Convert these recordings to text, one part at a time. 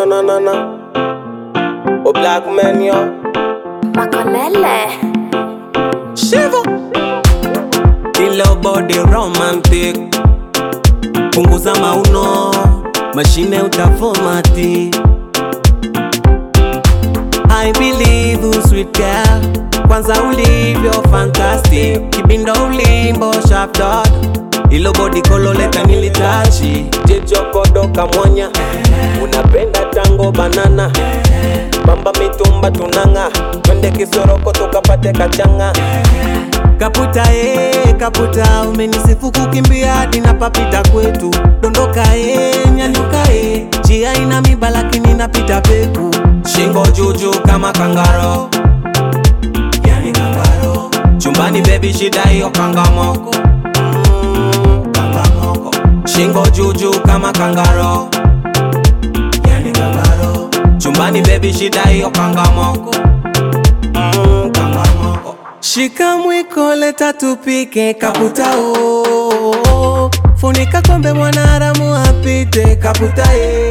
na na na na. Oh black man yo. Makonele. Shiva. Ilo body romantic. Punguza mauno, mashine utafomati. I believe you sweet girl. Kwanza ulivyo fantastic. Kibindo ulimbo sharp dot. Ilo body kololeka nilitachi. Jicho kamwanya. Unapenda tango banana. Bamba mitumba tunanga. Twende kisoroko tukapate kachanga. Kaputa e, kaputa umenisifu kukimbia hadi napapita kwetu. Dondoka e, nyanyuka e, njia ina miba lakini napita peku. Shingo juju kama kangaro, yani kangaro. Chumbani baby shida hiyo kangamoko, mm, kangamoko. Shingo juju kama kangaro, yani kangaro. Chumbani baby shida hiyo kangamoko, mm, kangamoko. Shika mwiko leta tupike kaputa o Funika kombe mwanaharamu apite kaputa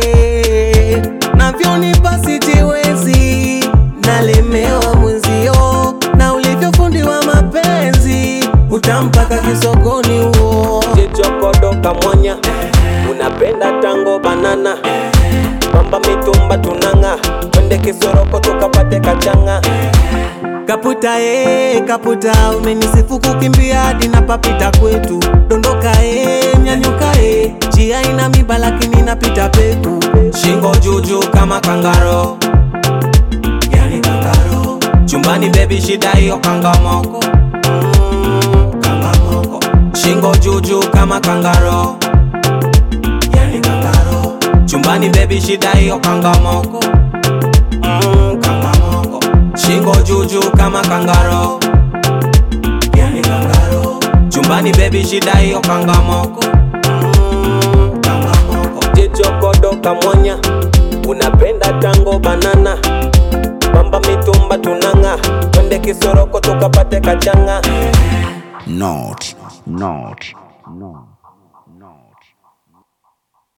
e Navyonipa sitiwezi nalemewa mwenzio Na ulivyofundiwa mapenzi utampaka kisogoni huo Jichokodoka mwanya unapenda tango banana Bamba mitumba tunanga twende kisoroko tukapate kachanga Kaputa e, kaputa umenisifu kukimbia hadi napapita kwetu. Dondoka e, nyanyuka e, njia ina miba lakini napita peku. Shingo juju kama kangaro, yani kangaro. Chumbani baby shida hiyo kangamoko, mm, kangamoko. Shingo juju kama kangaro, yani kangaro. Chumbani baby shida hiyo kangamoko, mm, kangamoko. Shingo juju kama kangaro, yani kangaro. Chumbani baby shida hiyo kangamoko, mm, kangamoko. Jichokodoka mwanya, unapenda tango banana, bamba mitumba tunanga, twende kisoroko tukapate kachanga. Not, not, not.